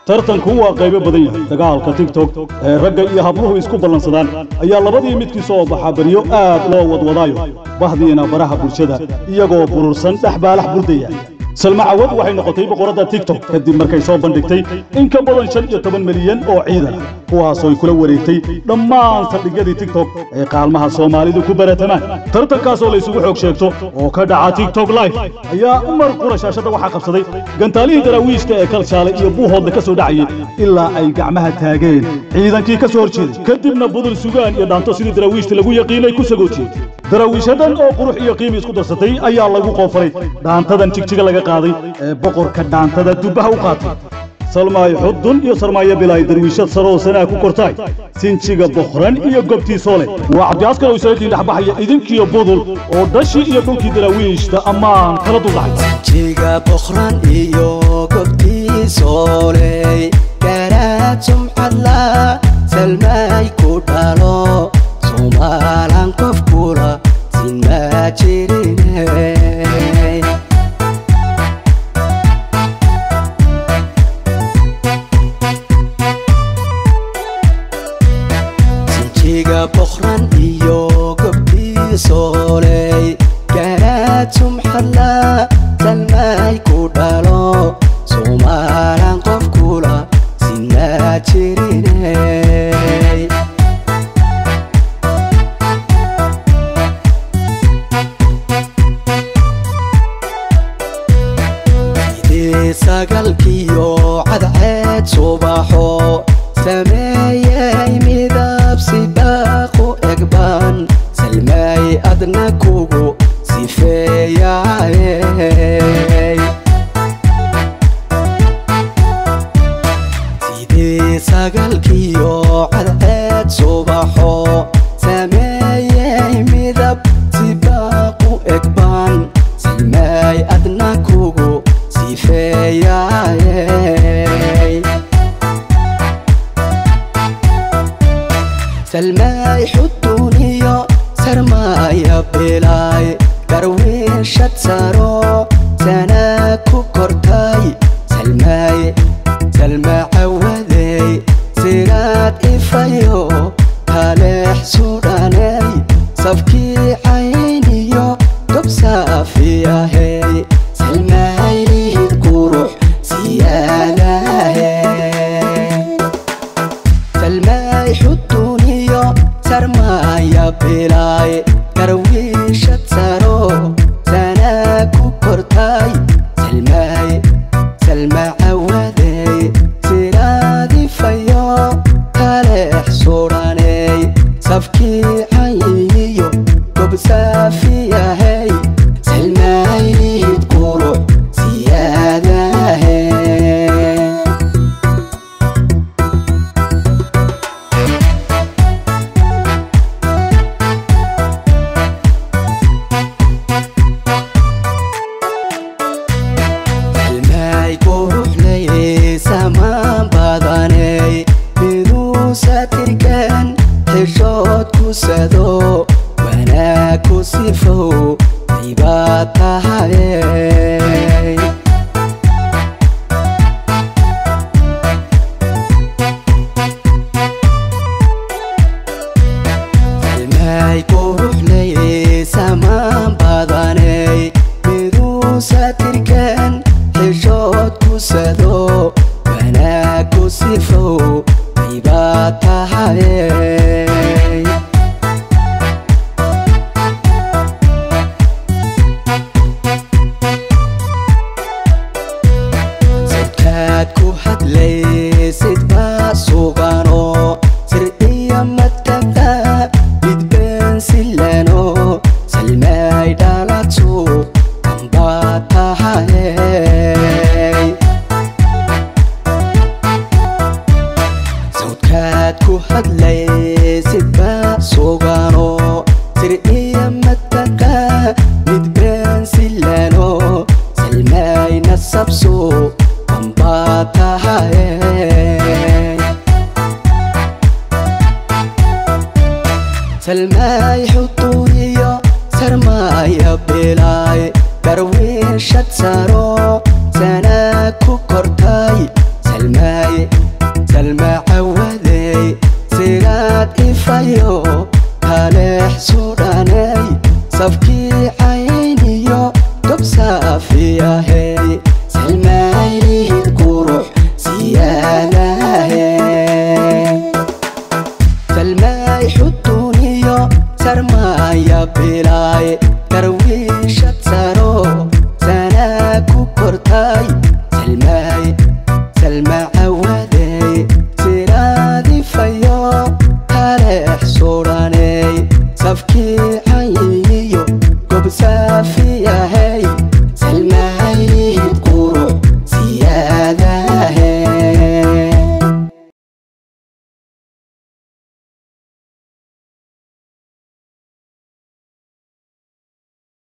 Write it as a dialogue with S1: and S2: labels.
S1: tartanku waa qaybo badan yahay dagaalka tigtok ee ragga iyo habluhu isku ballansadaan ayaa labadii midkii soo baxa baryo aad loo wadwadaayo bahdiina baraha bulshada iyagoo burursan dhexbaalax burdaya salma cawad waxay noqotay boqoradda tigtok kadib markay soo bandhigtay in ka badan shan iyo toban milyan oo ciidan kuwaasooy kula wareegtay dhammaan saldhigyadii tigtok ee qaalmaha soomaalidu ku baratamaan tartankaasoo laysugu xoog sheegto oo ka dhaca tigtok life ayaa mar qura shaashadda waxaa qabsaday gantaalihii daraawiishta ee kalshaale iyo buuhoodle ka soo dhacayay ilaa ay gacmaha taageen ciidankii ka soo hor jeeday kadibna budul sugaan iyo dhaanto sidii daraawiishta lagu yaqiinay ku sagootiyey daraawiishadan oo qurux iyo qiimi isku darsatay ayaa lagu qoofaray dhaantadan jigjiga laga qaaday ee boqorka dhaantada dubbaha u qaatay salmaay xudun iyo sarmaayo bilaay darwiishad saroo sanaa ku kortaay sinjiga boqran iyo gobtii soole waa cabdiaskar oo isaga kiindhexbaxaya idinkiyo budul oo dhashii iyo dhulkii daraawiishta ammaan kala duldhacay
S2: jiga boqran iyo gobtii sooley garaad sumcadla salmay ku dhalo somaalan qof kula sinma jirine sinjiga boqran iyo gobtii sooley garaad sumxadla salmay ku dhalo somaalan qof kula sinma jirine sagalkiyo cadceed subaxo sameeyey midab sibaaqu egban salmay adna kugu sifeeyaye sidii sagalkiyo cadceed subaxo sameeyey midab sibaaqu egban salmay adna kugu sifeeyaye salmay xuduniyo sarmaya bilaay garwiishad saro sana ku kortay salmay salma cawadey siraad ifayo kaleex sudhaney safkii cayniyo gob saafiyahey salmaylihid qurux siyaadahe salmay xuduniyo sarmaya bilaay garwiishad saro sana ku kortay salmay salma cawadey siraadifayo kaleex sudhaney safkii cayniyo gob saafiyahey salmaylihid qurux siyaadahe salmay quruxley samaan badaney miduu satirkan xishood ku sado wanaag ku sifow dibaad tahay salmay quruxley samaan badaney miduu satirkan xishood ku sado wanaag ku sifow dibaad tahay sadkaad ku hadlaysid baa sugano sir iyo madkada midbeen silano salmay dhaladsu ambaa tahay sawdkaad ku hadlaysid baa sugano sir iyo madkaqa midbeen silano salmay nasabso ambaa tahay salmay xuduniyo sarmaya bilaay garwiishad saro sana ku kortay salmay saafiyahey salmaylihid qurux siyaadahey salmaay xuduniyo sarmaaya bilaay darwiishad saro sanaa ku kortay salmaay salma cawadey siraadifayo taleex sudhaney safkii cayiyo gob saafiyahey